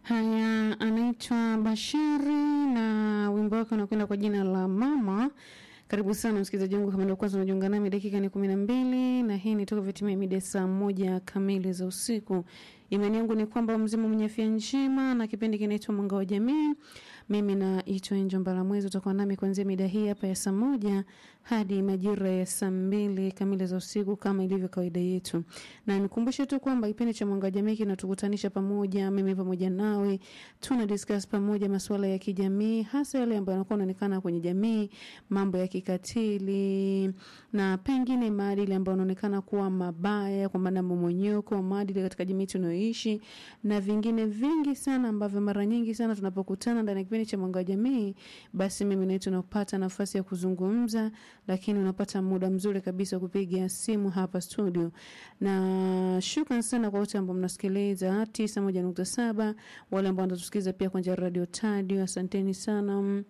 Haya, anaitwa Bashari na wimbo wake unakwenda kwa jina la Mama. Karibu sana msikilizaji wangu, kama ndio kwanza unajiunga nami, dakika ni kumi na mbili na hii ni toka vitimia mida saa moja kamili za usiku. Imani yangu ni kwamba mzima mwenye afya njema, na kipindi kinaitwa Mwanga wa Jamii. Mimi naitwa Enjo Mbalamwezi, utakuwa nami kuanzia mida hii hapa ya saa moja hadi majira ya saa mbili kamili za usiku kama ilivyo kawaida yetu, na nikumbushe tu kwamba kipindi cha Mwanga wa Jamii kinatukutanisha pamoja, mimi pamoja nawe, tuna discuss pamoja masuala ya kijamii, hasa yale ambayo yanakuwa yanaonekana kwenye jamii, mambo ya kikatili na pengine maadili ambayo yanaonekana kuwa mabaya, kwa maana mmomonyoko wa maadili katika jamii tunayoishi na vingine vingi sana ambavyo mara nyingi sana tunapokutana ndani ya kipindi cha Mwanga wa Jamii, basi mimi naitwa napata nafasi ya kuzungumza, lakini unapata muda mzuri kabisa kupiga simu hapa studio. Na shukran sana kwa wote ambao mnasikiliza 91.7, wale ambao wanatusikiliza pia kwa njia ya Radio Tadio, asanteni sana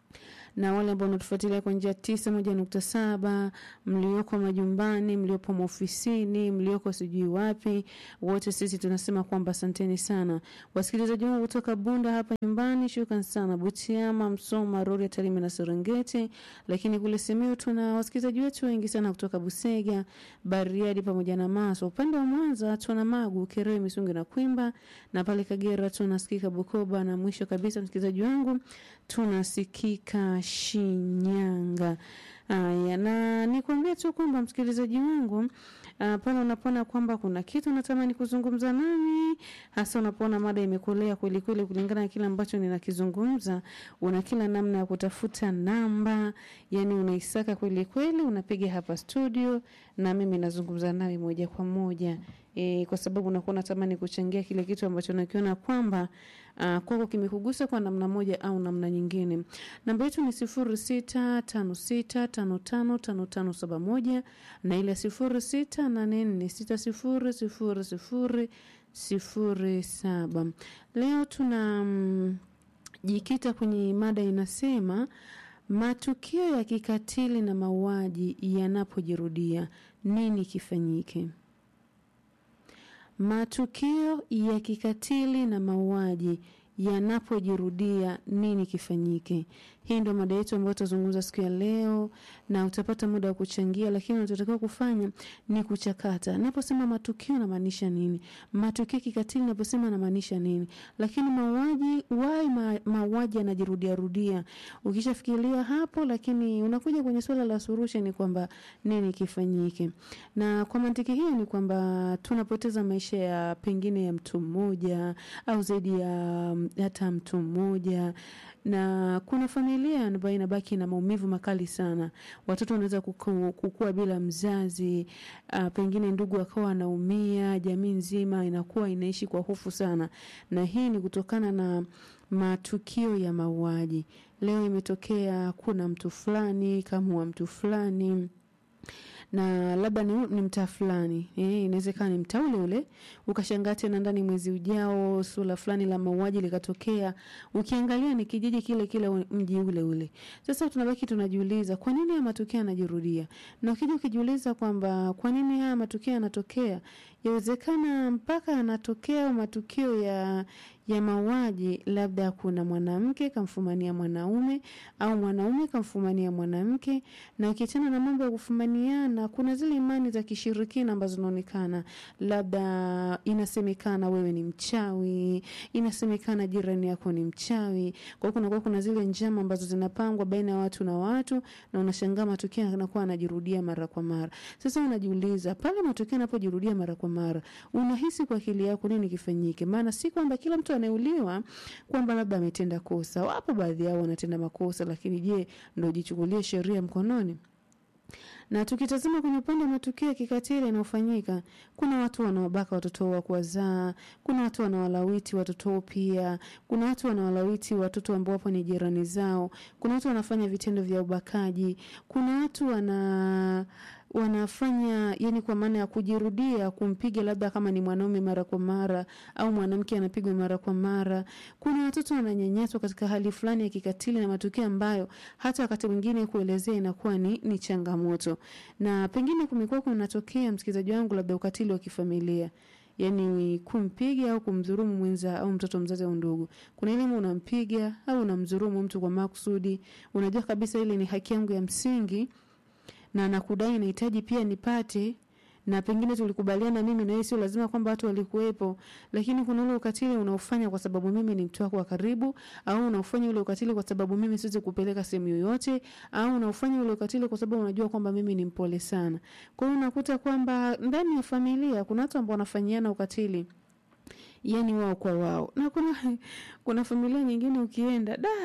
na wale ambao wanatufuatilia kwa njia tisa moja nukta saba mlioko majumbani, mliopo maofisini, mlioko sijui wapi, wote sisi tunasema kwamba asanteni sana. Wasikilizaji wangu kutoka Bunda hapa nyumbani, shukran sana. Butiama, Msoma, Rorya, Tarime na Serengeti, lakini kule Simiyu tuna wasikilizaji wetu wengi sana kutoka Busega, Bariadi pamoja na Maswa. Upande wa Mwanza tuna Magu, Kerewe, Misungi na Kwimba, na pale Kagera tunasikika Bukoba, na mwisho kabisa msikilizaji wangu tunasikika Shinyanga. Aya, na nikwambie tu kwamba msikilizaji wangu uh, pale unapoona kwamba kuna kitu unatamani kuzungumza nami, hasa unapoona mada imekolea kweli kweli kulingana na kile ambacho ninakizungumza, una kila namna ya kutafuta namba, yani unaisaka kweli kweli, unapiga hapa studio na mimi nazungumza nawe moja kwa moja. E, kwa sababu unakuwa unatamani kuchangia kile kitu ambacho nakiona kwamba uh, kwako kimekugusa kwa namna moja au namna nyingine. Namba yetu ni sifuri sita tano sita tano tano tano tano saba moja na ile sifuri sita nane nne sita sifuri sifuri sifuri sifuri saba. Leo tuna mm, jikita kwenye mada inasema matukio ya kikatili na mauaji yanapojirudia nini kifanyike? Matukio ya kikatili na mauaji yanapojirudia nini kifanyike? Hii ndio mada yetu ambayo tutazungumza siku ya leo, na utapata muda wa kuchangia, lakini unachotakiwa kufanya ni kuchakata. Naposema matukio namaanisha nini? Matukio kikatili naposema namaanisha nini? Lakini mauaji, why ma, mauaji yanajirudia rudia? Ukishafikiria hapo, lakini unakuja kwenye swala la solution, ni kwamba nini kifanyike. Na kwa mantiki hiyo ni kwamba tunapoteza maisha ya pengine ya mtu mmoja au zaidi ya hata mtu mmoja na kuna familia ambayo inabaki na maumivu makali sana. Watoto wanaweza kukua bila mzazi, uh, pengine ndugu akawa anaumia, jamii nzima inakuwa inaishi kwa hofu sana, na hii ni kutokana na matukio ya mauaji. Leo imetokea kuna mtu fulani kama mtu fulani na labda ni, ni mtaa fulani eh, inawezekana ni mtaa ule ule, ukashangaa tena ndani mwezi ujao sura fulani la mauaji likatokea, ukiangalia ni kijiji kile kile, mji ule ule. Sasa tunabaki tunajiuliza kwa nini haya matukio yanajirudia, na ukija ukijiuliza kwamba kwa nini haya matukio yanatokea, yawezekana mpaka yanatokea matukio ya ya mauaji, labda kuna mwanamke kamfumania mwanaume au mwanaume kamfumania mwanamke. Na ukiachana na mambo ya kufumaniana, kuna zile imani za kishirikina ambazo zinaonekana, labda inasemekana wewe ni mchawi, inasemekana jirani yako ni mchawi. Kwa hiyo kunakuwa kuna zile njama ambazo zinapangwa baina ya watu na watu, na unashangaa matukio yanakuwa yanajirudia mara kwa mara. Sasa unajiuliza pale matukio yanapojirudia mara kwa mara, unahisi kwa akili yako nini kifanyike? Maana si kwamba kila mtu anayeuliwa kwamba labda ametenda kosa. Wapo baadhi yao wanatenda makosa, lakini je, ndo jichukulie sheria mkononi? Na tukitazama kwenye upande wa matukio ya kikatili yanayofanyika, kuna watu wanaobaka watoto wa kuwazaa, kuna watu wanawalawiti watoto pia, kuna watu wanawalawiti watoto ambao wapo ni jirani zao, kuna watu wanafanya vitendo vya ubakaji, kuna watu wana wanafanya yani, kwa maana ya kujirudia, kumpiga labda kama ni mwanaume mara kwa mara au mwanamke anapigwa mara kwa mara. Kuna watoto wananyanyaswa katika hali fulani ya kikatili na matukio ambayo hata wakati mwingine kuelezea inakuwa ni, ni changamoto, na pengine kumekuwa kunatokea, msikilizaji wangu, labda ukatili wa kifamilia yani kumpiga au kumdhurumu mwenza au mtoto mzazi au ndugu. Kuna ile unampiga au unamdhurumu mtu kwa makusudi, unajua kabisa ile ni haki yangu ya msingi na nakudai nahitaji pia nipate na pengine tulikubaliana mimi na wewe, sio lazima kwamba watu walikuwepo, lakini kuna ule ukatili unaofanya kwa sababu mimi ni mtu wako wa karibu, au unaofanya ule ukatili kwa sababu mimi siwezi kupeleka sehemu yoyote, au unaofanya ule ukatili kwa sababu unajua kwamba mimi ni mpole sana. Kwa hiyo unakuta kwamba ndani ya familia kuna watu ambao wanafanyiana ukatili yani wao kwa wao, na kuna kuna familia nyingine ukienda da,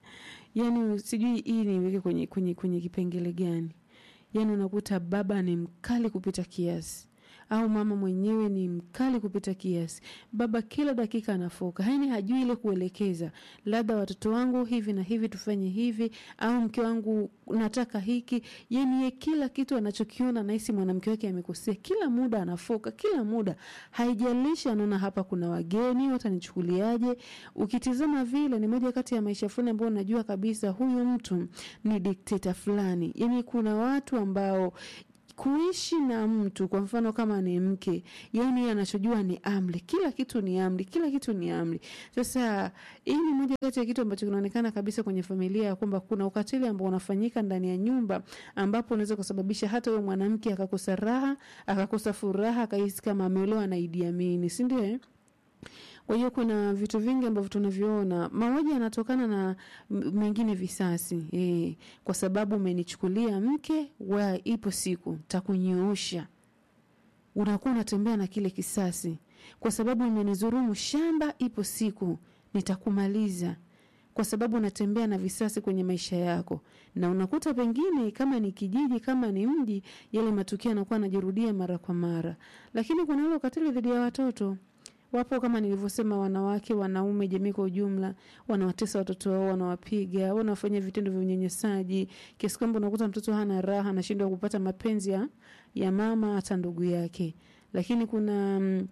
yani sijui hii niweke kwenye, kwenye, kwenye kipengele gani yani unakuta baba ni mkali kupita kiasi au mama mwenyewe ni mkali kupita kiasi. Baba kila dakika anafoka, yani hajui ile kuelekeza, labda watoto wangu hivi na hivi tufanye hivi, au mke wangu nataka hiki. Yani ye kila kitu anachokiona nahisi mwanamke wake amekosea, kila muda anafoka, kila muda, haijalishi anaona hapa kuna wageni watanichukuliaje. Ukitizama vile, ni moja kati ya maisha fulani ambayo unajua kabisa huyu mtu ni dikteta fulani. Yani kuna watu ambao kuishi na mtu kwa mfano kama ni mke, yani anachojua ni amri, kila kitu ni amri, kila kitu ni amri. Sasa hii ni moja kati ya kitu ambacho kinaonekana kabisa kwenye familia ya kwamba kuna ukatili ambao unafanyika ndani ya nyumba, ambapo unaweza kusababisha hata huyo mwanamke akakosa raha, akakosa furaha, akahisi kama ameolewa na Idi Amin, si ndio? Eh? Kwa hiyo kuna vitu vingi ambavyo tunaviona. Mauaji yanatokana na mengine visasi e, kwa sababu umenichukulia mke wa, ipo siku takunyoosha. Unakuwa unatembea na kile kisasi, kwa sababu umenidhulumu shamba, ipo siku nitakumaliza kwa sababu unatembea na visasi kwenye maisha yako, na unakuta pengine kama ni kijiji, kama ni mji, yale matukio yanakuwa yanajirudia mara kwa mara. Lakini kuna ule ukatili dhidi ya watoto wapo kama nilivyosema, wanawake, wanaume, jamii kwa ujumla, wanawatesa watoto wao, wanawapiga, wanafanya vitendo vya unyanyasaji kiasi kwamba unakuta mtoto hana raha, anashindwa kupata mapenzi ya, ya mama hata ndugu yake. Lakini kuna mm,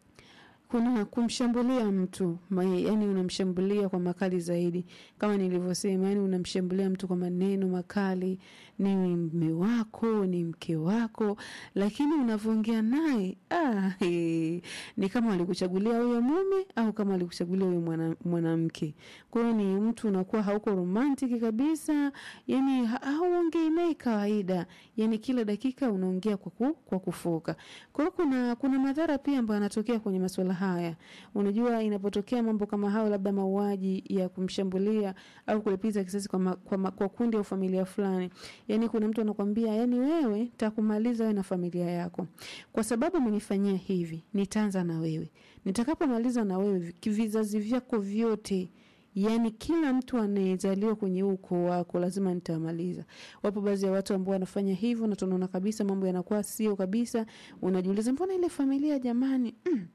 kuna kumshambulia mtu yani, unamshambulia kwa makali zaidi, kama nilivyosema, yani unamshambulia mtu kwa maneno makali. Ni mme wako, ni mke wako, lakini unavyoongea naye ah, he, ni kama alikuchagulia huyo mume au kama alikuchagulia huyo mwanamke. Mwana kwa hiyo ni mtu unakuwa hauko romantic kabisa, yani hauongei naye kawaida, yani kila dakika unaongea kwa, ku, kwa kufoka. Kwa hiyo kuna, kuna madhara pia ambayo yanatokea kwenye masuala haya. Unajua, inapotokea mambo kama hayo, labda mauaji ya kumshambulia au kulipiza kisasi kwa, ma, kwa, ma, kwa kundi au familia fulani, yani kuna mtu anakwambia, yani wewe takumaliza wewe na familia yako, kwa sababu umenifanyia hivi, nitaanza na wewe, nitakapomaliza na wewe vizazi vyako vyote Yaani kila mtu anayezaliwa kwenye ukoo wako lazima nitamaliza. Wapo baadhi ya watu ambao wanafanya hivyo na tunaona kabisa mambo yanakuwa sio kabisa. Unajiuliza mbona ile familia jamani, mm,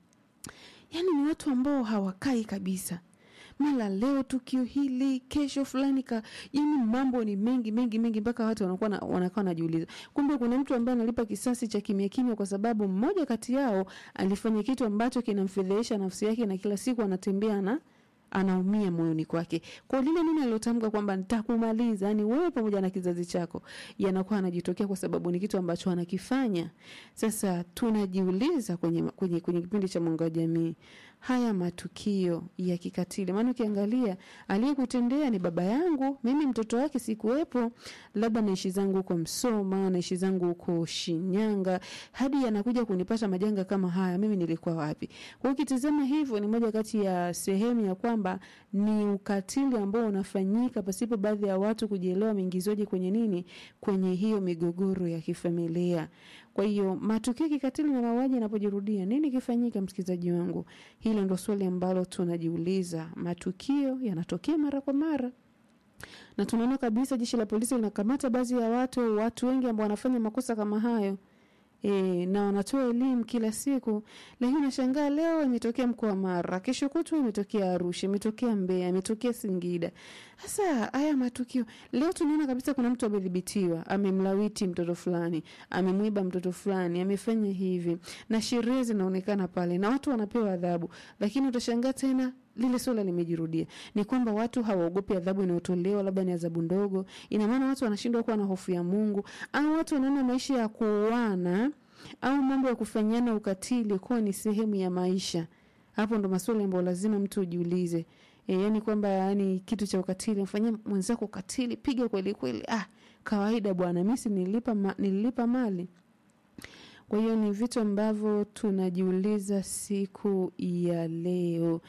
yaani ni watu ambao hawakai kabisa mara leo tukio hili, kesho fulani ka, yani mambo ni mengi mengi mengi, mpaka watu wanakuwa wanakaa wanajiuliza, kumbe kuna mtu ambaye analipa kisasi cha kimya kimya, kwa sababu mmoja kati yao alifanya kitu ambacho kinamfedhehesha nafsi yake, na kila siku anatembea na anaumia moyoni kwake kwa lile neno alilotamka kwamba nitakumaliza, yani wewe pamoja na kizazi chako, yanakuwa anajitokea kwa sababu ni kitu ambacho anakifanya. Sasa tunajiuliza kwenye, kwenye, kwenye kipindi cha Mwanga wa Jamii, haya matukio ya kikatili, maana ukiangalia aliyekutendea ni baba yangu, mimi mtoto wake sikuwepo, labda naishi zangu huko Msoma, naishi zangu huko Shinyanga, hadi yanakuja kunipata majanga kama haya, mimi nilikuwa wapi? Kwa hiyo ukitizama hivyo, ni moja kati ya sehemu ya kwamba ni ukatili ambao unafanyika pasipo baadhi ya watu kujielewa wameingizwaje kwenye nini, kwenye hiyo migogoro ya kifamilia. Kwa hiyo matukio ya kikatili na mauaji yanapojirudia, nini kifanyika, msikilizaji wangu? Hilo ndo swali ambalo tunajiuliza. Matukio yanatokea mara kwa mara na tunaona kabisa jeshi la polisi linakamata baadhi ya watu, watu wengi ambao wanafanya makosa kama hayo. E, na wanatoa elimu kila siku, lakini unashangaa leo imetokea mkoa wa Mara, kesho kutwa imetokea Arusha, imetokea Mbeya, imetokea Singida. Sasa haya matukio leo tunaona kabisa kuna mtu amedhibitiwa, amemlawiti mtoto fulani, amemwiba mtoto fulani, amefanya hivi, na sheria zinaonekana pale na watu wanapewa adhabu, lakini utashangaa tena lile swala limejirudia. Ni kwamba watu hawaogopi adhabu inayotolewa, labda ni adhabu ndogo. Ina maana watu wanashindwa kuwa na hofu ya Mungu, au watu wanaona maisha ya kuoana au mambo ya kufanyiana ukatili kuwa ni sehemu ya maisha hapo ndo maswali ambayo lazima mtu ujiulize e, yani kwamba yani kitu cha ukatili mfanyia mwenzako ukatili piga kweli kweli ah kawaida bwana mi si nilipa, ma, nililipa mali kwa hiyo ni vitu ambavyo tunajiuliza siku ya leo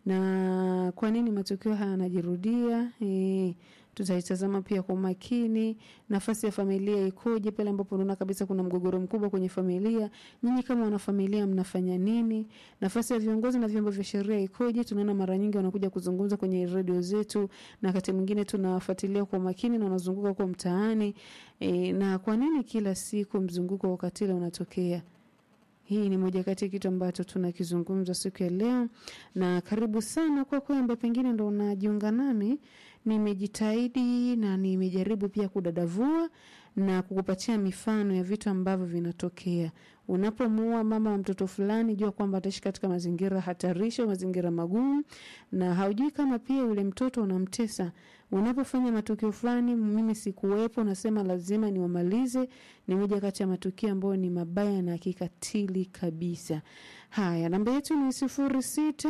na kwa nini matukio haya yanajirudia e, tutaitazama pia kwa umakini nafasi ya familia ikoje pale ambapo unaona kabisa kuna mgogoro mkubwa kwenye familia nyinyi kama wanafamilia mnafanya nini nafasi ya viongozi na vyombo vya sheria ikoje tunaona mara nyingi wanakuja kuzungumza kwenye redio zetu na wakati mwingine tunawafuatilia kwa umakini na wanazunguka huko mtaani e, na kwa nini kila siku mzunguko wa ukatili unatokea hii ni moja kati ya kitu ambacho tunakizungumza siku ya leo na karibu sana kwako ambaye pengine ndo unajiunga nami nimejitahidi na nimejaribu pia kudadavua na kukupatia mifano ya vitu ambavyo vinatokea unapomuua mama wa mtoto fulani jua kwamba ataishi katika mazingira hatarishi au mazingira magumu na haujui kama pia yule mtoto unamtesa unapofanya matukio fulani mimi sikuwepo nasema lazima niwamalize ni moja kati ya matukio ambayo ni mabaya na kikatili kabisa haya namba yetu ni sifuri sita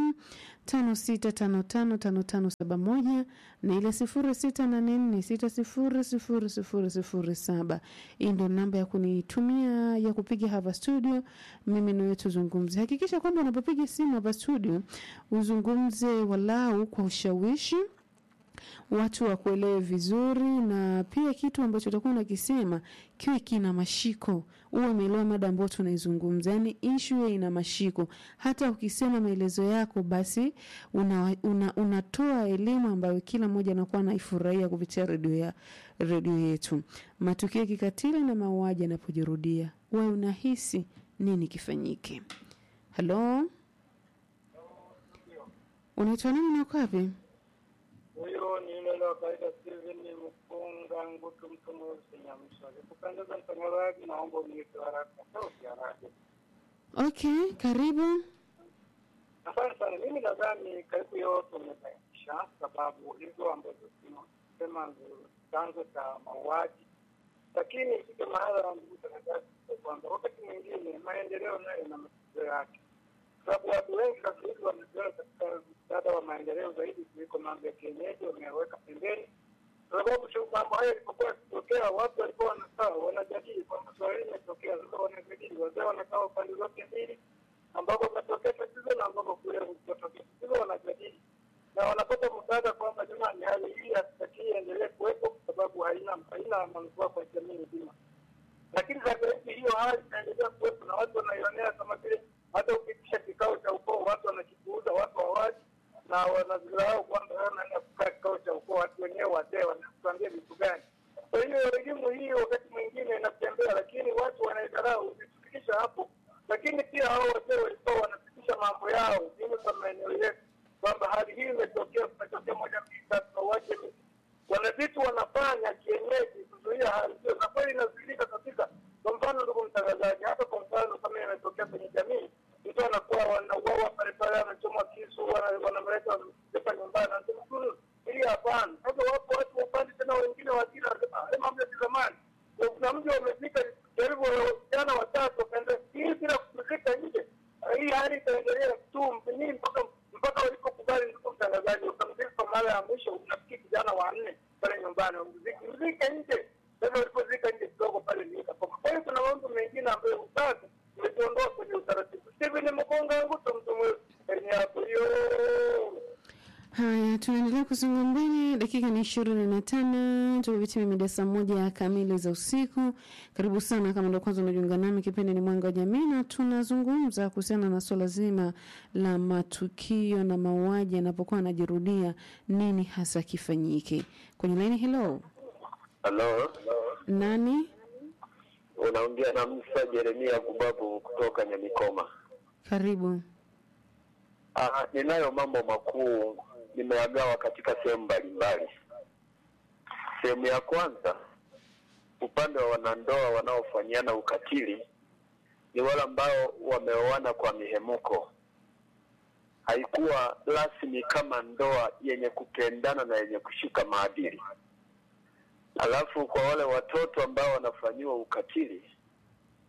tano sita tano tano tano tano saba moja na ile sifuri sita nane nne sita sifuri sifuri sifuri sifuri saba hii ndo namba ya kunitumia ya kupiga hapa studio mimi nawe tuzungumze hakikisha kwamba unapopiga simu hapa studio uzungumze walau kwa ushawishi watu wakuelewe vizuri na pia kitu ambacho utakuwa unakisema kiwe kina mashiko uwe umeelewa mada ambayo tunaizungumza yani ishu iwe ina mashiko hata ukisema maelezo yako basi una, una, unatoa elimu ambayo kila mmoja anakuwa anaifurahia kupitia redio ya redio yetu matukio ya kikatili na mauaji yanapojirudia we unahisi nini kifanyike halo unaitwa nani na uko wapi huyo ni yule wa kawaida Steven Mkunga Ngutu, mtu mweusi Nyamsha. Kupendeza mtangazaji, naomba uniite haraka sauti ya radio. okay karibu Asante sana. Mimi nadhani karibu yote umebainisha sababu hizo ambazo tunasema ndio chanzo cha mauaji, lakini ifike mahala, ndugu mtangazaji, kwamba wakati mwingine maendeleo nayo na matatizo yake, sababu watu wengi sasa hivi wamezoea katika msaada wa maendeleo zaidi kuliko mambo ya kienyeji, wameweka pembeni kwa sababu tu mambo haya yalipokuwa yakitokea, watu walikuwa wanakaa wanajadili kwamba swala hili limetokea, sasa wanajadili, wazee wanakaa upande zote mbili, ambapo pametokea tatizo na ambapo kule kutokea tatizo, wanajadili na wanapata msaada kwamba jamani, hali hii hatutakii iendelee kuwepo kwa sababu haina haina manufaa kwa jamii nzima. Lakini sasa hivi hiyo hali inaendelea kuwepo na watu wanaionea kama vile, hata ukitisha kikao cha ukoo watu wanakipuuza, watu hawaji na wanazirau kwamba wewe unaenda kukaa kikao cha ukoo, watu wenyewe wazee wanakuambia vitu gani? Kwa hiyo elimu hii wakati mwingine inatembea, lakini watu wanaidharau. Ukitufikisha hapo, lakini pia hao wazee walikuwa wanapitisha mambo yao dini za maeneo yetu, kwamba hali hii imetokea, kumetokea moja mbili tatu, na wache wana vitu wanafanya kienyeji kuzuia hali hiyo, na kweli inazuilika kabisa. Kwa mfano, ndugu mtangazaji, hata kwa mfano kama imetokea kwenye jamii, mtu anakuwa wanauawa pale pale, anachomwa kisu, wana- wanamleta wanamleta nyumbani, anasema "Mm, hili hapana. Sasa wapo watu wa upande tena wengine wajina wanasema "Ah, haya mambo ya kizamani. Kwa Kuna mji wamefika karibu vijana watatu wakaenda hii bila kupumzika nje, Ah, hii hali itaendelea tu nini mpaka mpaka walipokubali, ndugu mtangazaji, wakamzika kwa mara ya mwisho. Unafikiri kijana wa nne pale nyumbani wamzika mzika nje. Sasa walipozika nje kidogo pale nikakoma. Kwa hiyo kuna mambo mengine ambayo sasa umejiondoa kwenye utaratibu. Steven Mkonga Nguto, mtu mweusi hapo hiyo haya tunaendelea kusonga mbele dakika ni ishirini na tano tumepitia mida saa moja kamili za usiku karibu sana kama ndo kwanza unajiunga nami kipindi ni mwanga wa jamii na tunazungumza kuhusiana na swala zima la matukio na mauaji yanapokuwa yanajirudia nini hasa kifanyike kwenye laini helo Halo, nani unaongea na Musa Jeremia Kubabu kutoka Nyamikoma. karibu Ah, ninayo mambo makuu nimeyagawa katika sehemu mbalimbali. Sehemu ya kwanza, upande wa wanandoa wanaofanyiana ukatili ni wale ambao wameoana kwa mihemuko, haikuwa rasmi kama ndoa yenye kupendana na yenye kushika maadili. Alafu kwa wale watoto ambao wanafanyiwa ukatili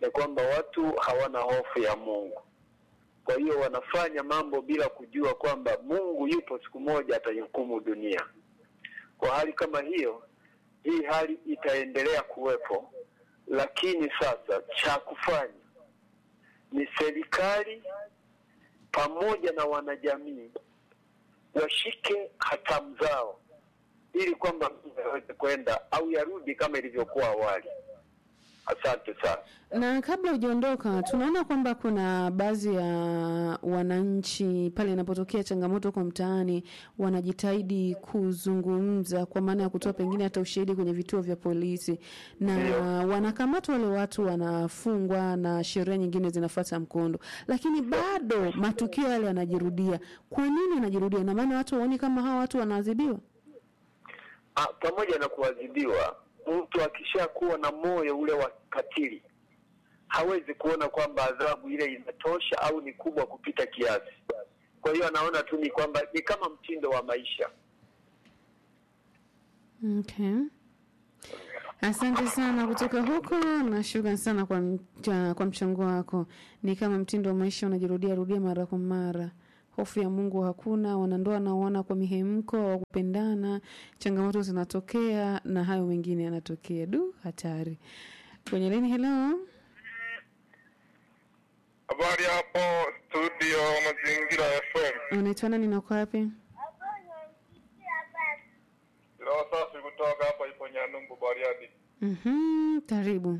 ni kwamba watu hawana hofu ya Mungu. Kwa hiyo wanafanya mambo bila kujua kwamba Mungu yupo, siku moja ataihukumu dunia. Kwa hali kama hiyo, hii hali itaendelea kuwepo, lakini sasa cha kufanya ni serikali pamoja na wanajamii washike hatamu zao ili kwamba mambo yaweze kwenda au yarudi kama ilivyokuwa awali. Asante sana. Na kabla hujaondoka, tunaona kwamba kuna baadhi ya wananchi pale inapotokea changamoto kwa mtaani wanajitahidi kuzungumza, kwa maana ya kutoa pengine hata ushahidi kwenye vituo vya polisi, na Ndio. wanakamatwa wale watu, wanafungwa na sheria nyingine zinafuata mkondo, lakini bado matukio yale yanajirudia. Kwa nini yanajirudia? Ina maana watu waoni kama hawa watu wanaadhibiwa? Ah, pamoja na kuadhibiwa, mtu akishakuwa na moyo ule wa katili hawezi kuona kwamba adhabu ile inatosha au ni kubwa kupita kiasi. Kwa hiyo anaona tu ni kwamba ni kama mtindo wa maisha. Okay. Asante sana kutoka huko na shukrani sana kwa, mcha, kwa mchango wako. Ni kama mtindo wa maisha unajirudia rudia mara kwa mara. Hofu ya Mungu hakuna, wanandoa naoana kwa mihemko wa kupendana, changamoto zinatokea na hayo mengine yanatokea. Du, hatari. Kwenye leni, hello. Habari hapo studio Mazingira FM. Unaitwa nani na uko wapi? Ilo safi kutoka hapa ipo Nyanumbu Bariadi. Mhm, karibu.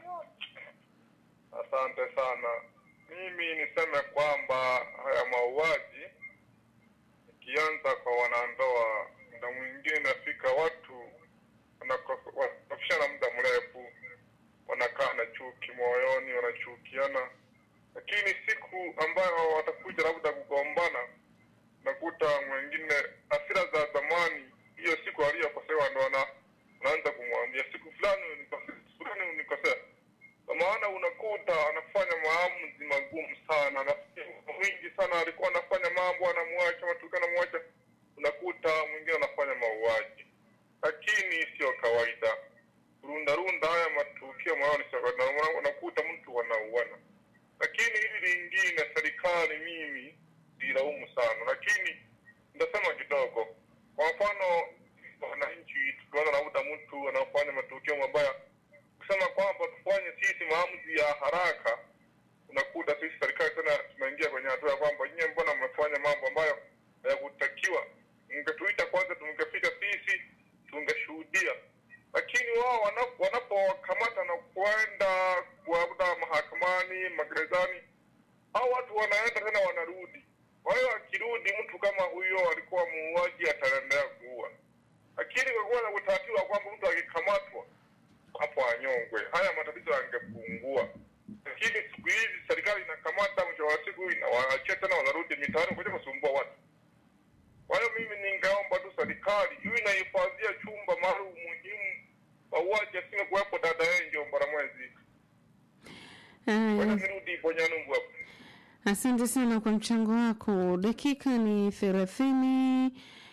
Asante sana. Mimi niseme kwamba haya mauaji ikianza kwa wanandoa, muda mwingine nafika watu wanako- wanakofishana muda mrefu, wanakaa na chuki moyoni, wanachukiana, lakini siku ambayo watakuja labda kugombana, nakuta mwingine hasira za zamani, hiyo siku aliyokosewa ndo ana- anaanza kumwambia siku fulani unikosea, siku fulani unikosea kwa maana unakuta anafanya maamuzi magumu sana. Nafikiri mwingi sana alikuwa anafanya mambo, anamwacha matukio, anamwacha, unakuta mwingine anafanya mauaji, lakini sio kawaida. Runda runda haya matukio moyoni, sio kawaida. Una- Unakuta mtu anauana, lakini hili lingine, serikali mimi silaumu sana, lakini nitasema kidogo. Kwa mfano, wananchi tukiona labda mtu anafanya matukio mabaya kusema kwamba tufanye sisi maamuzi ya haraka, unakuta sisi serikali tena tunaingia kwenye hatua ya kwamba nyie, mbona mmefanya mambo ambayo hayakutakiwa? Mngetuita kwanza, tungefika sisi tungeshuhudia. Lakini wao wana- wanapowakamata na kwenda labda mahakamani, magerezani, hao watu wanaenda tena wanarudi. Kwa hiyo akirudi mtu kama huyo alikuwa muuaji, ataendelea kuua. Lakini kwa kuwa na utaratibu wa kwamba mtu akikamatwa hapo anyongwe, haya matatizo yangepungua. Lakini siku hizi serikali inakamata, mwisho wa siku inawaachia tena, wanarudi mitaani kuja kusumbua watu. Kwa hiyo mimi ningeomba tu serikali iwe inahifadhia chumba maalum muhimu, mauaji asime kuwepo dada Angel Mbaramwezi. Kwa hiyo Haya. nirudi ipo Nyanumbu hapo. Asante sana kwa mchango wako. Dakika ni thelathini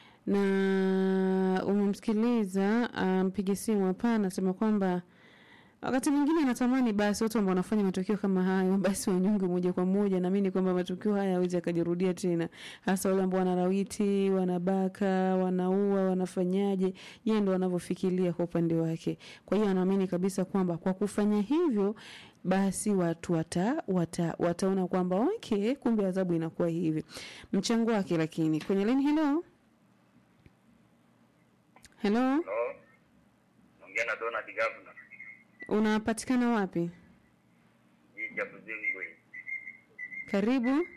na umemsikiliza ah, mpiga simu hapa, anasema kwamba wakati mwingine anatamani basi watu ambao wanafanya matukio kama hayo basi wanyonge moja kwa moja. Naamini kwamba matukio haya hawezi akajirudia tena, hasa wale ambao wanarawiti, wanabaka, wanaua, wanafanyaje, yeye ndo anavyofikiria kwa upande wake. Kwa hiyo anaamini kabisa kwamba kwa kufanya hivyo basi watu wata, wata, wataona kwamba okay, kumbe adhabu inakuwa hivi. Mchango wake lakini kwenye line, hello hello, Halo, naongea na Donald Gavana, unapatikana wapi? jiji ya Buzingwe. Karibu,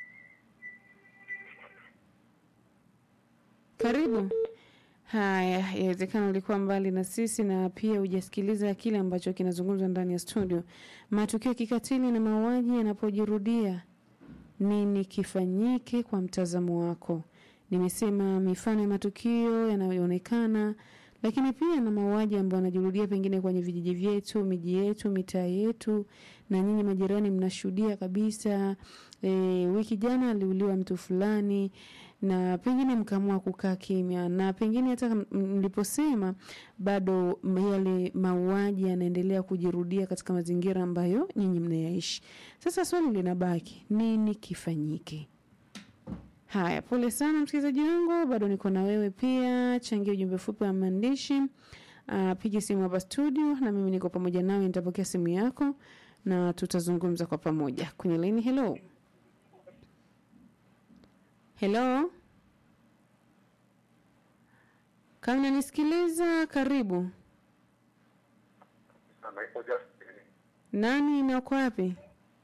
karibu. Haya, yawezekana ulikuwa mbali na sisi na pia hujasikiliza kile ambacho kinazungumzwa ndani ya studio. Matukio ya kikatili na mauaji yanapojirudia, nini kifanyike kwa mtazamo wako? Nimesema mifano ya matukio yanayoonekana, lakini pia na mauaji ambayo yanajirudia pengine kwenye vijiji vyetu, miji yetu, mitaa yetu, na nyinyi majirani mnashuhudia kabisa e, wiki jana aliuliwa mtu fulani na pengine mkaamua kukaa kimya na pengine hata m- mliposema bado m- yale mauaji yanaendelea kujirudia katika mazingira ambayo nyinyi mnayaishi sasa swali linabaki nini kifanyike haya pole sana msikilizaji wangu bado niko na wewe pia changia ujumbe fupi wa maandishi uh, piga simu hapa studio na mimi niko pamoja nawe nitapokea simu yako na tutazungumza kwa pamoja kwenye laini hello hello kama unanisikiliza karibu Anaitwa Justin. nani na uko wapi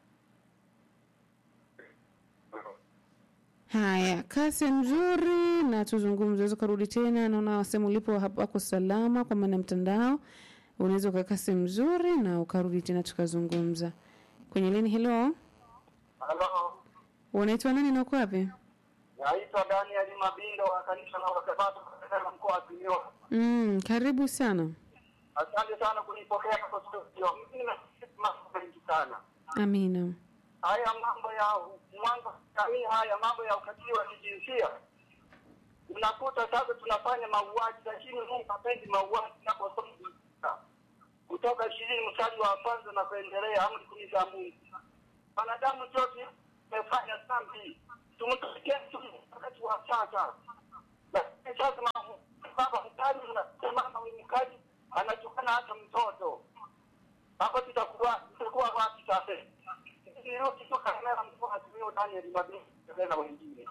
haya kasi mzuri na tuzungumze unaweza ukarudi tena naona sehemu ulipo hapo wako salama kwa maana ya mtandao unaweza ukakaa sehemu mzuri na ukarudi tena tukazungumza kwenye lini helo Halo, unaitwa nani na uko wapi naitwa Daniel Mabindo wa kanisa la Wasabato katika mkoa wa Simiyu. mm, karibu sana Asante sana kunipokea kwa studio. Mimi na mambo mengi sana. amina Haya mambo ya mwanzo jamii, haya mambo ya ukatili wa kijinsia, unakuta sasa tunafanya mauaji, lakini Mungu hapendi mauaji. Tunaposoma kutoka ishirini mstari wa kwanza na kuendelea, amri kumi za Mungu, wanadamu sote tumefanya dhambi, tumtumikie tu wakati wa sasa. Lakini sasa ma- baba mkali unasemama mkali anatukana hata mtoto hapo tutakuwa tutakuwa wapi sasa? Nirudi tu kamera mkoa Simiyu Daniel Mabindo na wengine.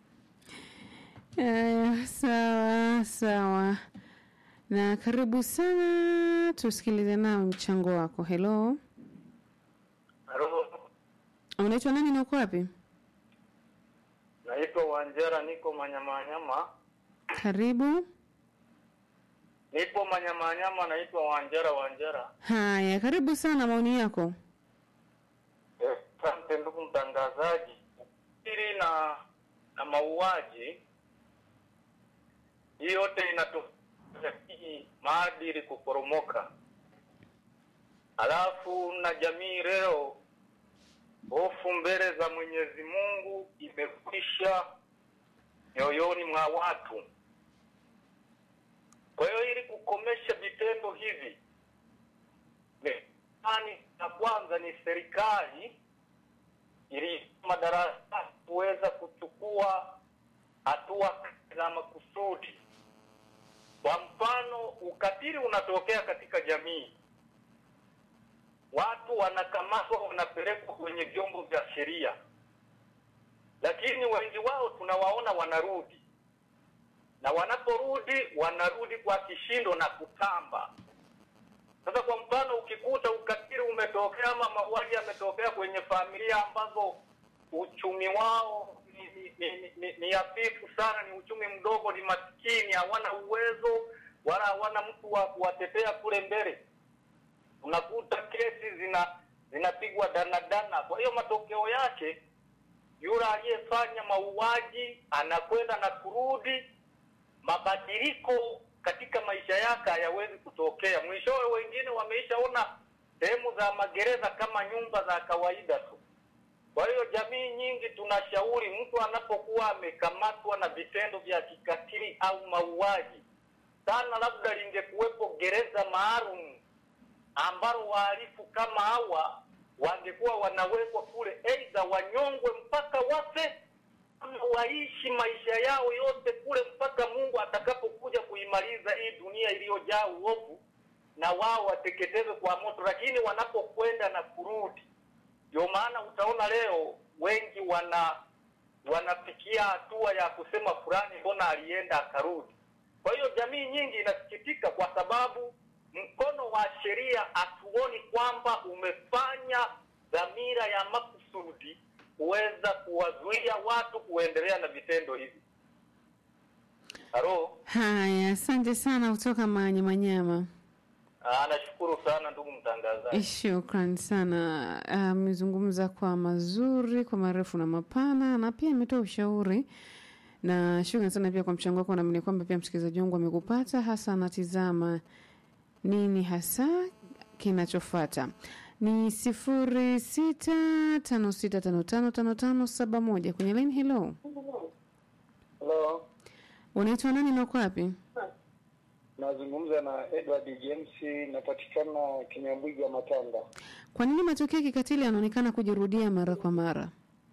Aya, sawa sawa na karibu sana tusikilize nawe mchango wako helo Halo, unaitwa nani na uko wapi naitwa Wanjera, niko Manyamanyama, karibu nipo Manyamanyama, naitwa Wanjera Wanjera. haya karibu sana maoni yako Eh, Asante ndugu mtangazaji. Hili na na mauaji hii yote inatokea hii maadili kuporomoka, alafu na jamii leo, hofu mbele za Mwenyezi Mungu imekwisha mioyoni mwa watu. Kwa hiyo ili kukomesha vitendo hivi ani na kwanza ni serikali ili madarasa kuweza kuchukua hatua za makusudi. Kwa mfano, ukatili unatokea katika jamii, watu wanakamatwa, wanapelekwa kwenye vyombo vya sheria, lakini wengi wao tunawaona wanarudi, na wanaporudi wanarudi kwa kishindo na kutamba. Sasa kwa mfano, ukikuta ukatili umetokea ama mauaji yametokea kwenye familia ambazo uchumi wao ni, ni, ni, ni, ni, ni hafifu sana, ni uchumi mdogo, ni maskini, hawana uwezo wala hawana mtu wa kuwatetea kule mbele, unakuta kesi zina zinapigwa danadana. Kwa hiyo matokeo yake yule aliyefanya mauaji anakwenda na kurudi mabadiliko katika maisha yake hayawezi kutokea. Mwishowe wengine wameishaona sehemu za magereza kama nyumba za kawaida tu. Kwa hiyo jamii nyingi tunashauri mtu anapokuwa amekamatwa na vitendo vya kikatili au mauaji, sana labda lingekuwepo gereza maalum ambalo wahalifu kama hawa wangekuwa wanawekwa kule, aidha wanyongwe mpaka wafe ama waishi maisha yao yote kule mpaka Mungu atakapokuja kuimaliza hii dunia iliyojaa uovu, na wao wateketezwe kwa moto. Lakini wanapokwenda na kurudi, ndio maana utaona leo wengi wana wanafikia hatua ya kusema fulani, mbona alienda akarudi. Kwa hiyo jamii nyingi inasikitika kwa sababu mkono wa sheria hatuoni kwamba umefanya dhamira ya makusudi kuweza kuwazuia watu kuendelea na vitendo hivi. Halo, haya asante sana kutoka manyamanyama Ah, nashukuru sana ndugu mtangazaji. Shukran sana. Amezungumza kwa mazuri, kwa marefu na mapana, na pia ametoa ushauri na shukran sana pia kwa mchango wako. Naamini kwamba pia msikilizaji wangu amekupata, hasa anatizama nini hasa kinachofata. ni sifuri sita tano sita tano tano tano tano saba moja kwenye line. Hello, Hello, unaitwa nani na uko wapi? nazungumza na Edward James, napatikana Kinyambwiga Matanga. Kwa nini matukio ya kikatili yanaonekana kujirudia mara kwa mara?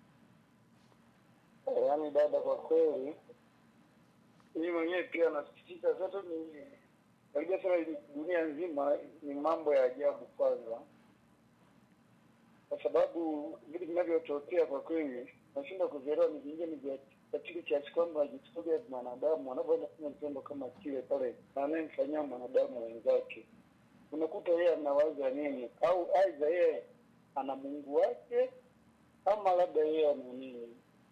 Eh, Yaani dada, kwa kweli mimi mwenyewe pia nasikitika. Sasa ni karibia sana dunia nzima ni mambo ya ajabu kwanza, kwa sababu vitu vinavyotokea kwa kweli nashinda kuvielewa ni vingine vya katili kiasi kwamba ajichukulia mwanadamu anavyoenda kufanya kitendo kama kile pale na anayemfanyia mwanadamu wenzake, unakuta yeye anawaza nini, au aidha yeye ana Mungu wake ama labda yeye ana nini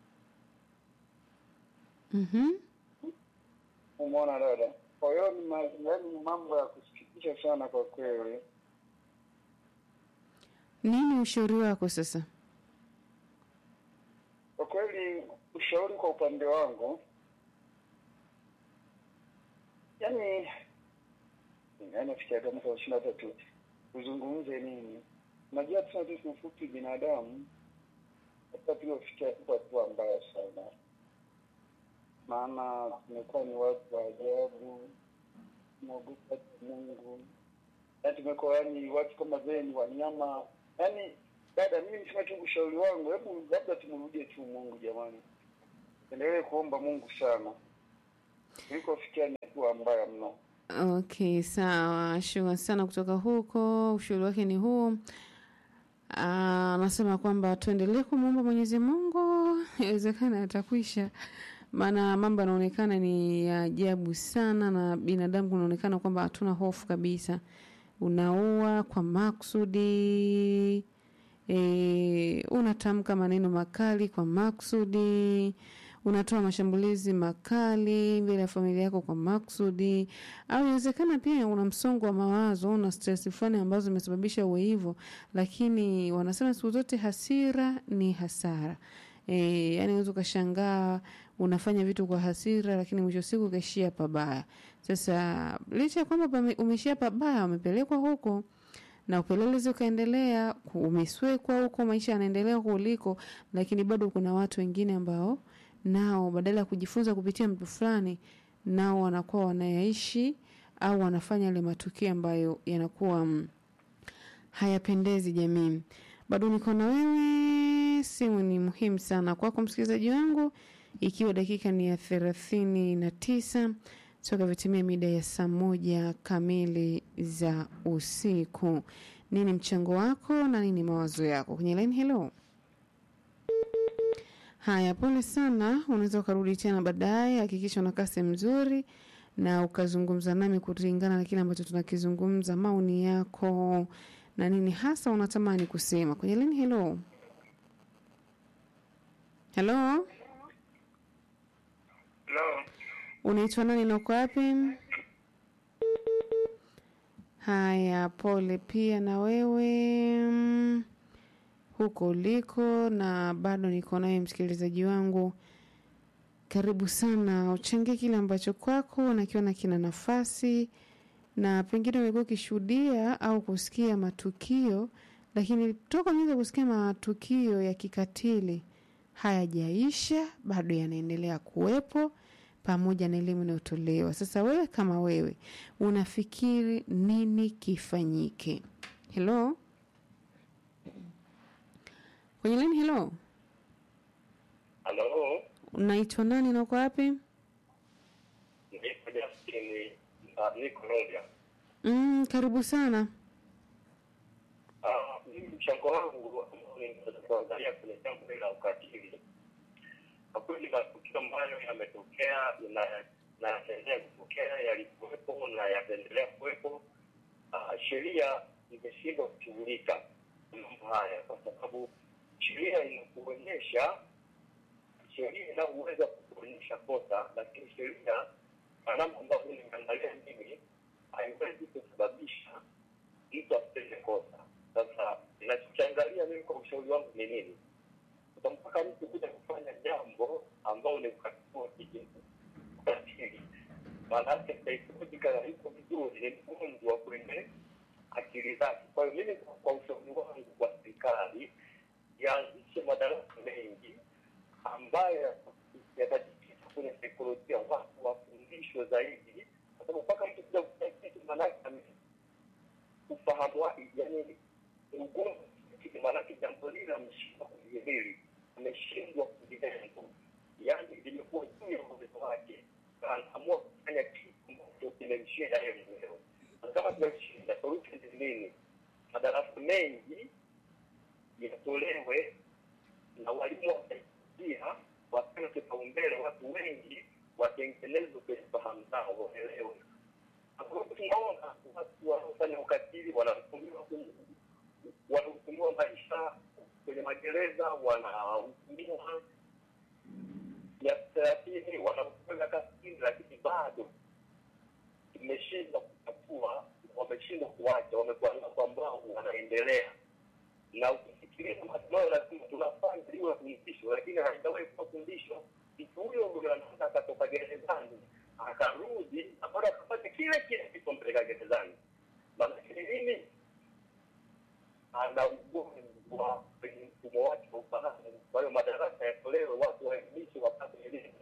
Mhm. Umeona dada? Kwa hiyo ni ma- yaani ni mambo ya kusikitisha sana kwa kweli. Nini ushauri wako sasa? Kwa kweli, ushauri kwa upande wangu, yaani yaani fikia mwaka wa ishirini na tatu uzungumze nini? Unajua tuna sisi mfupi binadamu hata tuliofikia tuko hatua mbaya sana, maana tumekuwa ni watu wa ajabu, tunaogopa Mungu, yaani tumekuwa yani watu kama vile ni wanyama. Yaani dada, mimi nisema tu ushauri wangu, hebu labda tumrudie tu Mungu jamani, endelee kuomba Mungu sana tulikofikia ni hatua mbaya mno. Okay, sawa. Shukrani sana kutoka huko. Ushauri wake ni huu. Ah, Anasema kwamba tuendelee kumwomba Mwenyezi Mungu, inawezekana atakwisha, maana mambo yanaonekana ni ya ajabu sana, na binadamu kunaonekana kwamba hatuna hofu kabisa. Unaua kwa maksudi e, unatamka maneno makali kwa maksudi unatoa mashambulizi makali mbele ya familia yako kwa maksudi, au inawezekana pia una msongo wa mawazo, una stress fulani ambazo zimesababisha uwe hivyo, lakini wanasema siku zote hasira ni hasara. E, yani unaweza ukashangaa unafanya vitu kwa hasira, lakini mwisho wa siku ukaishia pabaya. Sasa licha ya kwamba pame- umeishia pabaya, umepelekwa huko na upelelezi ukaendelea, ku- umeswekwa huko, maisha yanaendelea kuliko, lakini bado kuna watu wengine ambao nao badala ya kujifunza kupitia mtu fulani, nao wanakuwa wanayaishi au wanafanya yale matukio ambayo yanakuwa mm, hayapendezi jamii. Bado niko na wewe, simu ni muhimu sana kwako msikilizaji wangu, ikiwa dakika ni ya thelathini na tisa toka vitimia mida ya saa moja kamili za usiku. Nini mchango wako na nini mawazo yako kwenye line? Hello. Haya, pole sana. Unaweza ukarudi tena baadaye. Hakikisha unakaa sehemu nzuri na ukazungumza nami kulingana na kile ambacho tunakizungumza, maoni yako na nini hasa unatamani kusema kwenye lini. Hello, hello, Hello. unaitwa nani na uko wapi? Haya, pole pia na wewe mm, huko uliko, na bado niko naye msikilizaji wangu. Karibu sana, uchangie kile ambacho kwako nakiona kina nafasi, na pengine umekuwa ukishuhudia au kusikia matukio, lakini toka umeanza kusikia matukio ya kikatili hayajaisha, bado yanaendelea kuwepo pamoja na elimu inayotolewa. Sasa wewe kama wewe unafikiri nini kifanyike? Hello, kwenye lini? Hello, Halo. unaitwa nani na uko wapi? Niko Justin uh, niko Rorya. Mm, karibu sana. Ah, mimi mchango wangu ambao ninaweza kuangalia kwenye jambo hili la ukatili, kwa kweli matukio ambayo yametokea na na yataendelea kutokea, yalikuwepo na yataendelea kuwepo. Ah, sheria imeshindwa kushughulika na mambo haya, kwa sababu sheria inakuonyesha sheria inaweza kuonyesha kosa, lakini sheria kwa namna ambavyo nimeangalia mimi haiwezi kusababisha mtu asitende kosa. Sasa nachokiangalia mimi kwa ushauri wangu ni nini? Sasa mpaka mtu kuja kufanya jambo ambao ni ukatili wa kijinsi, ukatili, maana yake psychologically yuko vizuri, ni mgonjwa kwenye akili zake. Kwa hiyo mimi kwa ushauri wangu ambayo yatajikita kwenye saikolojia, watu wafundishwe zaidi, kwa sababu mpaka mtu kuja kufanya kitu maanake ame- ufahamu wake, yani ugumu, maanake jambo lile ameshindwa kulihimili, ameshindwa kulihendu, yani limekuwa juu ya uwezo wake, anaamua kufanya kitu ambacho kimemshinda yeye mwenyewe. Na kama tumemshinda, solution ni nini? Madarasa mengi yatolewe na walimu wasaidia wapewe kipaumbele, watu wengi watengenezwe kwenye fahamu zao, waelewe. Kwa sababu tunaona watu wanaofanya ukatili wanahukumiwa ku- wanahukumiwa maisha kwenye magereza, wanahukumiwa miaka thelathini, wanahukumiwa miaka sitini, lakini bado tumeshindwa kutatua, wameshindwa kuacha, wamekuwa nao ambao wanaendelea na ukifikiria matibabu lazima tunafanya liwe fundisho, lakini haijawahi kuwa fundisho. Mtu huyo ndio anaweza akatoka gerezani akarudi na bado akafanya kile kile kilichompeleka gerezani. Maanake ni nini? Ana ugonjwa kwenye mfumo wake wa ufahamu. Kwa hiyo madarasa yatolewe, watu waelimishwe, wapate elimu.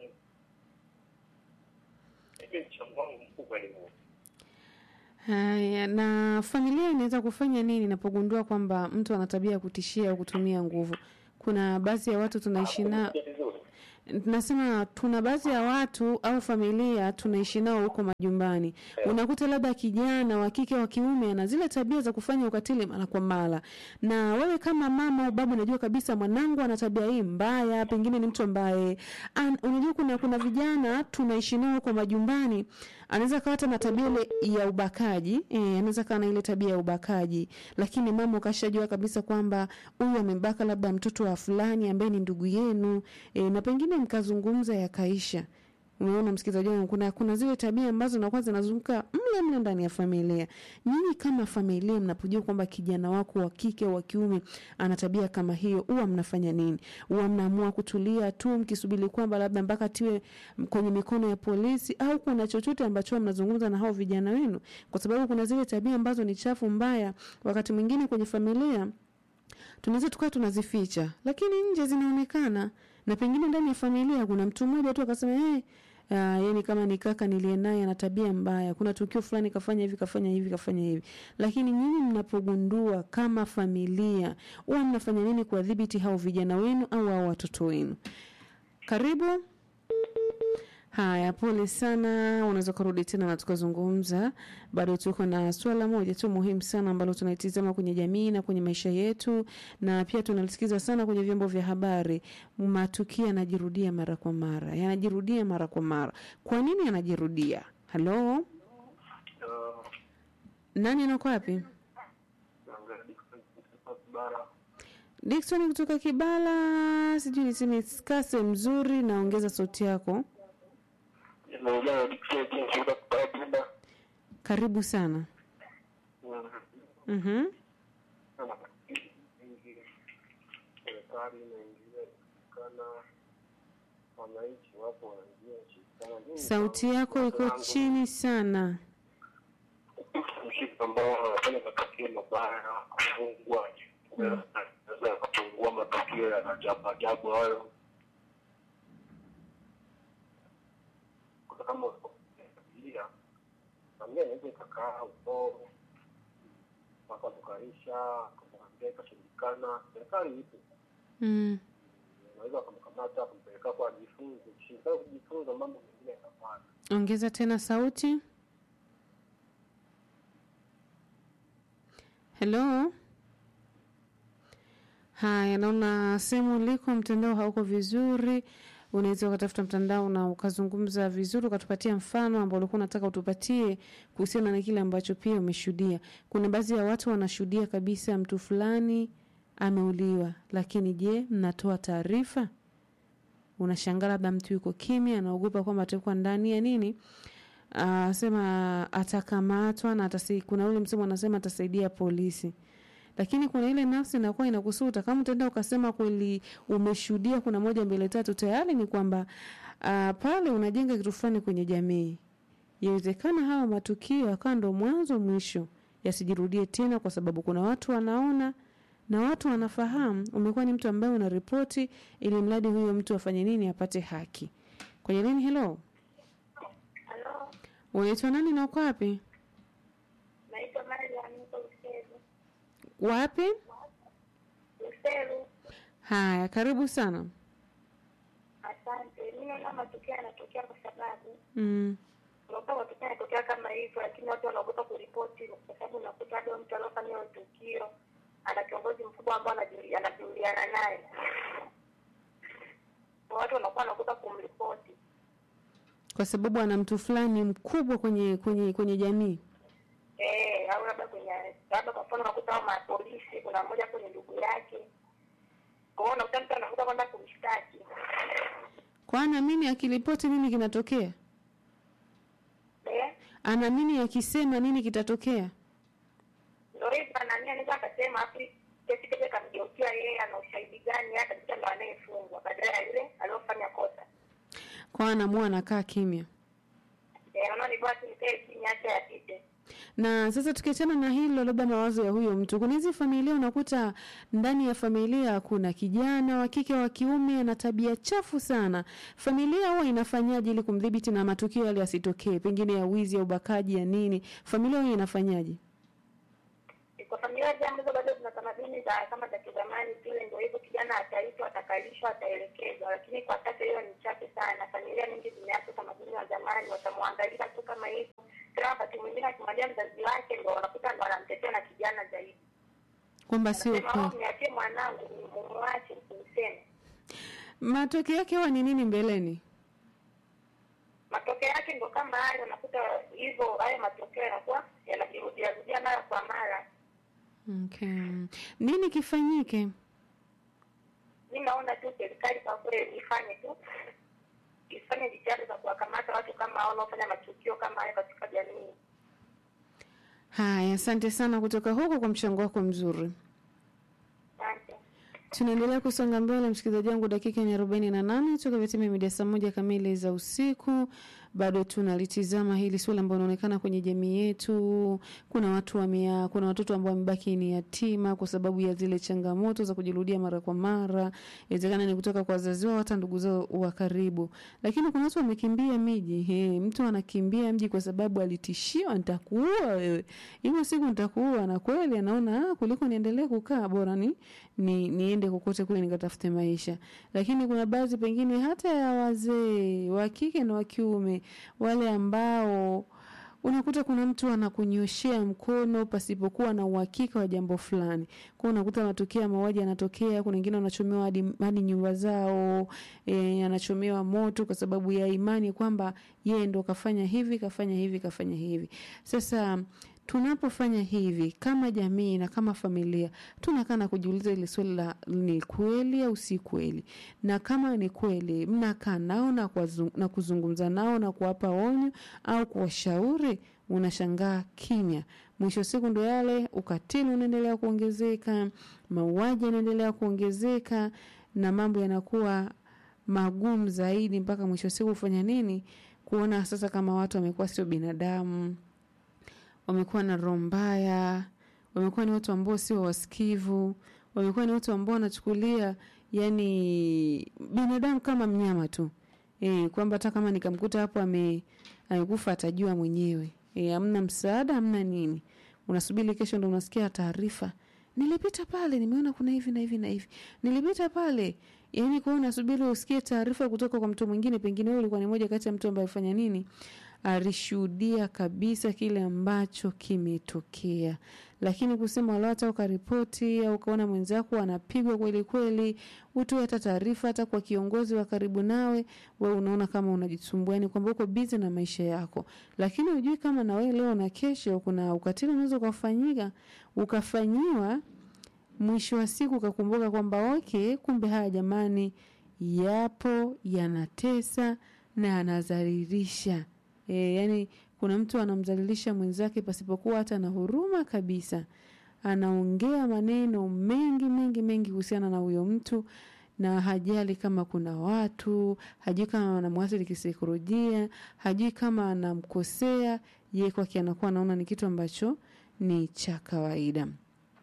Hivyo mchango wangu mkubwa ni huo. Haya, na familia inaweza kufanya nini inapogundua kwamba mtu ana tabia ya kutishia au kutumia nguvu? Kuna baadhi ya watu tunaishi nao Ni vizuri. tunasema tuna baadhi ya watu au familia tunaishi nao huko majumbani, unakuta labda kijana wa kike wa kiume ana zile tabia za kufanya ukatili mara kwa mara, na wewe kama mama au baba unajua kabisa mwanangu ana tabia hii mbaya, pengine ni mtu ambaye an, unajua kuna kuna vijana tunaishi nao huko majumbani, anaweza kawa hata na tabia ile ya ubakaji eh, anaweza kawa na ile tabia ya ubakaji, lakini mama ukashajua kabisa kwamba huyu amembaka labda mtoto wa fulani ambaye ni ndugu yenu eh, na pengine mkazungumza yakaisha. Umeona msikilizaji wangu, kuna kuna zile tabia ambazo nakuwa zinazunguka mle mle ndani ya familia. Nyinyi kama familia mnapojua kwamba kijana wako wa kike au wa kiume ana tabia kama hiyo, huwa mnafanya nini? Huwa mnaamua kutulia tu mkisubiri kwamba labda mpaka tiwe kwenye mikono ya polisi, au kuna chochote ambacho huwa mnazungumza na hao vijana wenu? Kwa sababu kuna zile tabia ambazo ni chafu mbaya, wakati mwingine kwenye familia tunaweza tukawa tunazificha, lakini nje zinaonekana, na pengine ndani ya familia kuna mtu mmoja tu akasema hey, Uh, yani kama ni kaka niliye naye ana tabia mbaya, kuna tukio fulani kafanya hivi kafanya hivi kafanya hivi. Lakini nyinyi mnapogundua kama familia, huwa mnafanya nini kuwadhibiti hao vijana wenu au hao watoto wenu? Karibu. Haya, pole sana. Unaweza kurudi tena na tukazungumza. Bado tuko na swala moja tu muhimu sana ambalo tunaitizama kwenye jamii na kwenye maisha yetu, na pia tunalisikiza sana kwenye vyombo vya habari. Matukio yanajirudia mara kwa mara, yanajirudia mara kwa mara. Kwa nini yanajirudia? Halo, nani anako wapi? Dickson kutoka Kibala, sijui niseme skase mzuri, naongeza sauti yako. Karibu sana. Mhm. serikali inaingilia kushikana, wananchi wapo wanaingia kushikana. Nini Sauti yako iko chini sana. mshika ambao wanafanya matukio mabaya kufungwa, naweza kupungua matukio ya ajabu ajabu hayo. Kuna kama familia familia inaweza ikakaa huko mpaka tukaisha kumwambia ikashindikana, serikali ipo Mm. unaweza kumkamata kumpeleka kwa ajifunze, ukishindikana kujifunza mambo mengine yanafanya. Ongeza tena sauti. Hello. Haya, naona sehemu uliko mtandao hauko vizuri. Unaweza ukatafuta mtandao na ukazungumza vizuri, ukatupatia mfano ambao ulikuwa unataka utupatie kuhusiana na kile ambacho pia umeshuhudia. Kuna baadhi ya watu wanashuhudia kabisa mtu fulani ameuliwa, lakini je, mnatoa taarifa? Unashangaa labda mtu yuko kimya, anaogopa kwamba atakuwa ndani ya nini uh, sema atakamatwa na atasi, kuna ule msemo anasema atasaidia polisi lakini kuna ile nafsi inakuwa inakusuta kama utaenda ukasema kweli umeshuhudia kuna moja mbele tatu tayari ni kwamba uh, pale unajenga kitu fulani kwenye jamii yawezekana hawa matukio akawa ndo mwanzo mwisho yasijirudie tena kwa sababu kuna watu wanaona na watu wanafahamu umekuwa ni mtu ambaye unaripoti ili mradi huyo mtu afanye nini apate haki kwenye nini helo Halo, unaitwa nani na uko wapi naitwa Mariam, niko Luseru. wapi Luseru, haya karibu sana asante. Mimi naona matukio yanatokea kwa sababu mm. unakuta matukio yanatokea kama hivyo, lakini watu wanaogopa kuripoti kwa sababu unakuta hado mtu aliofanya hiyo tukio ana kiongozi mkubwa ambao anajuli- anajuliana naye, Kwa watu wanakuwa wanaogopa kumripoti. kwa sababu ana mtu fulani mkubwa kwenye kwenye kwenye jamii Eh, au labda kwenye labda kwa mfano unakuta hao mapolisi, kuna mmoja kwenye ndugu yake, kwa hiyo unakuta mtu anakuta kwenda kumshtaki kwa anaamini akiripoti nini kinatokea eh anaamini akisema nini kitatokea ndo hivyo nani anaweza akasema afu kesi kile kamgeukia yeye ana ushahidi gani yeye kabisa ndo anayefungwa badala ya yule aliyofanya kosa kwa anamua anakaa kimya eh unaona ni bora tu nikae kimya acha yapite na sasa tukiachana na hilo labda mawazo ya huyo mtu kuna hizi familia unakuta ndani ya familia kuna kijana wa kike wa kiume ana tabia chafu sana familia huwa inafanyaje ili kumdhibiti na matukio yale yasitokee pengine ya wizi ya ubakaji ya nini familia huwa inafanyaje kwa familia zile ambazo bado zina tamaduni za kama za kizamani zile ndio hivyo kijana ataitwa atakalishwa ataelekezwa lakini kwa sasa hiyo ni chache sana familia nyingi zimeacha utamaduni wa zamani watamwangalia tu kama hivyo tena wakati mwingine akimwambia mzazi wake ndo wanakuta ndo wanamtetea na kijana zaidi kwamba sio Anasema, kweli "Oh, mniachie mwanangu mumwache msimseme matokeo yake huwa ni nini mbeleni matokeo yake ndo kama hayo unakuta hivyo hayo matokeo yanakuwa yanajirudia rudia mara kwa mara okay. nini kifanyike mi naona tu serikali kwa kweli ifanye tu ifanye jitihada za kuwakamata watu kama hao wanaofanya matukio kama hayo katika jamii haya asante sana kutoka huko kwa mchango wako mzuri asante tunaendelea kusonga mbele msikilizaji wangu dakika ni arobaini na nane toka vitimia mida saa moja kamili za usiku bado tunalitizama hili suala ambalo inaonekana kwenye jamii yetu kuna watu wamea, kuna watoto ambao wamebaki ni yatima kwa sababu ya zile changamoto za kujirudia mara kwa mara inawezekana ni kutoka kwa wazazi wao hata ndugu zao wa karibu lakini kuna watu wamekimbia miji he, mtu anakimbia mji kwa sababu alitishiwa nitakuua wewe hivyo siku nitakuua na kweli anaona ah, kuliko niendelee kukaa bora ni, ni niende kokote kule nikatafute maisha lakini kuna baadhi pengine hata ya wazee wa kike na wa kiume wale ambao unakuta kuna mtu anakunyoshea mkono pasipokuwa na uhakika wa jambo fulani kwa unakuta matukio ya mauaji yanatokea kuna wengine wanachomewa hadi, hadi nyumba zao e, anachomewa moto kwa sababu ya imani kwamba yeye ndo kafanya hivi kafanya hivi kafanya hivi sasa tunapofanya hivi kama jamii na kama familia tunakaa na kujiuliza ile swali la ni kweli au si kweli na kama ni kweli mnakaa nao na, kuwazu- na kuzungumza nao na kuwapa onyo au kuwashauri unashangaa kimya mwisho wa siku ndo yale ukatili unaendelea kuongezeka mauaji yanaendelea kuongezeka na mambo yanakuwa magumu zaidi mpaka mwisho wa siku kufanya nini kuona sasa kama watu wamekuwa sio binadamu wamekuwa na roho mbaya wamekuwa ni watu ambao sio wasikivu wamekuwa ni watu ambao wanachukulia yani binadamu kama mnyama tu e, kwamba hata kama nikamkuta hapo ame amekufa atajua mwenyewe e, amna msaada amna nini unasubiri kesho ndo unasikia taarifa nilipita pale nimeona kuna hivi na hivi na hivi nilipita pale yani kwao unasubiri usikie taarifa kutoka kwa mtu mwingine pengine wewe ulikuwa ni moja kati ya mtu ambaye alifanya nini alishuhudia kabisa kile ambacho kimetokea lakini kusema wala hata ukaripoti au ukaona mwenzako anapigwa kweli kweli utoe hata taarifa hata kwa kiongozi wa karibu nawe we unaona kama unajisumbua yani kwamba uko bizi na maisha yako lakini hujui kama na wewe leo na kesho kuna ukatili unaweza ukafanyika ukafanyiwa mwisho wa siku ukakumbuka kwamba okay kumbe haya jamani yapo yanatesa na yanadhalilisha e, yani kuna mtu anamdhalilisha mwenzake pasipokuwa hata na huruma kabisa anaongea maneno mengi mengi mengi kuhusiana na huyo mtu na hajali kama kuna watu hajui kama anamwathiri kisaikolojia hajui kama anamkosea ye kwake anakuwa anaona ni kitu ambacho ni cha kawaida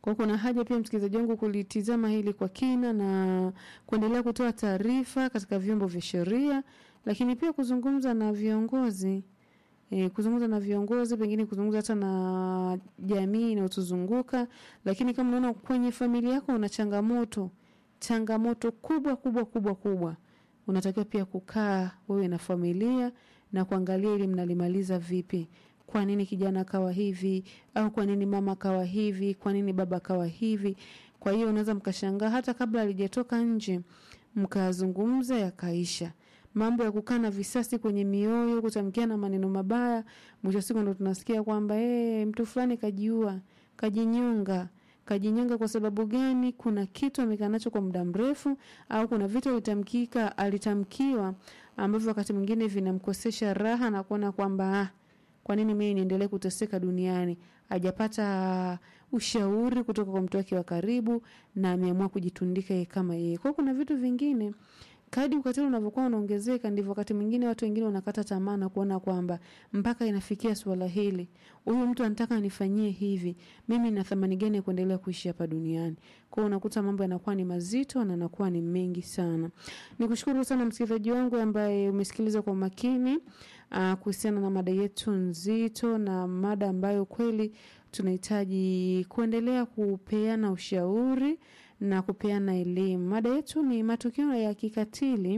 Kwa hiyo kuna haja pia msikilizaji wangu kulitizama hili kwa kina na kuendelea kutoa taarifa katika vyombo vya sheria, lakini pia kuzungumza na viongozi e, kuzungumza na viongozi, pengine kuzungumza hata na jamii inayotuzunguka. Lakini kama unaona kwenye familia yako una changamoto, changamoto kubwa kubwa kubwa kubwa, unatakiwa pia kukaa wewe na familia na kuangalia ili mnalimaliza vipi. Kwa nini kijana akawa hivi, au kwa nini mama akawa hivi, kwa nini baba akawa hivi. Kwa hiyo unaweza mkashangaa hata kabla alijatoka nje, mkazungumza yakaisha mambo ya kukaa na visasi kwenye mioyo, kutamkiana maneno mabaya, mwisho wa siku ndo tunasikia kwamba eh, mtu fulani kajiua, kajinyonga. Kajinyonga kwa sababu gani? Kuna kitu amekaa nacho kwa muda mrefu, au kuna vitu alitamkika alitamkiwa ambavyo wakati mwingine vinamkosesha raha na kuona kwamba ah, kwa nini mimi niendelee kuteseka duniani? Hajapata ushauri kutoka kwa mtu wake wa karibu na ameamua kujitundika yeye kama yeye. Kwa hiyo kuna vitu vingine kadi ukatili unavyokuwa unaongezeka ndivyo wakati mwingine watu wengine wanakata tamaa na kuona kwamba mpaka inafikia suala hili, huyu mtu anataka anifanyie hivi, mimi na thamani gani ya kuendelea kuishi hapa duniani? Kwa hiyo unakuta mambo yanakuwa ni mazito na yanakuwa ni mengi sana. Nikushukuru sana msikilizaji wangu ambaye umesikiliza kwa makini uh, kuhusiana na mada yetu nzito na mada ambayo kweli tunahitaji kuendelea kupeana ushauri na kupeana elimu. Mada yetu ni matukio ya kikatili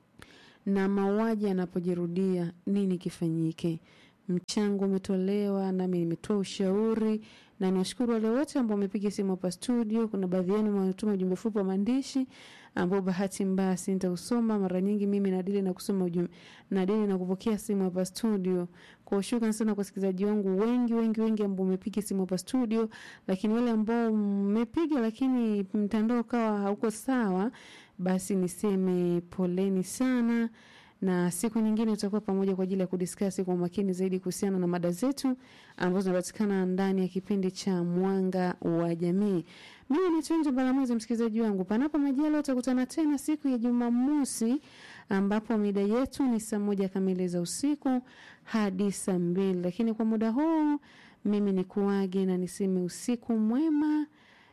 na mauaji yanapojirudia, nini kifanyike? Mchango umetolewa, nami nimetoa ushauri, na niwashukuru wale wote ambao wamepiga simu hapa studio. Kuna baadhi yenu wametuma ujumbe fupi wa maandishi ambao bahati mbaya sintausoma. Mara nyingi mimi nadili na kusoma ujumbe, nadili na kupokea simu hapa studio. Kwa shukrani sana kwa wasikilizaji wangu wengi wengi wengi ambao umepiga simu hapa studio, lakini wale ambao mmepiga lakini mtandao kawa hauko sawa, basi niseme poleni sana na siku nyingine tutakuwa pamoja kwa ajili ya kudiskasi kwa makini zaidi kuhusiana na mada zetu ambazo zinapatikana ndani ya kipindi cha Mwanga wa Jamii. Mimi ni Tunja Balamuzi, msikilizaji wangu, panapo majaliwa utakutana tena siku ya Jumamosi ambapo mida yetu ni saa moja kamili za usiku hadi saa mbili, lakini kwa muda huu mimi ni kuage na niseme usiku mwema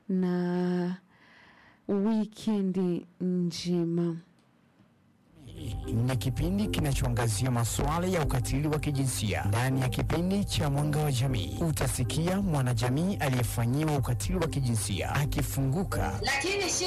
na wikendi njema. ni kipindi kinachoangazia masuala ya ukatili wa kijinsia. Ndani ya kipindi cha Mwanga wa Jamii utasikia mwanajamii aliyefanyiwa ukatili wa kijinsia akifunguka lakini shida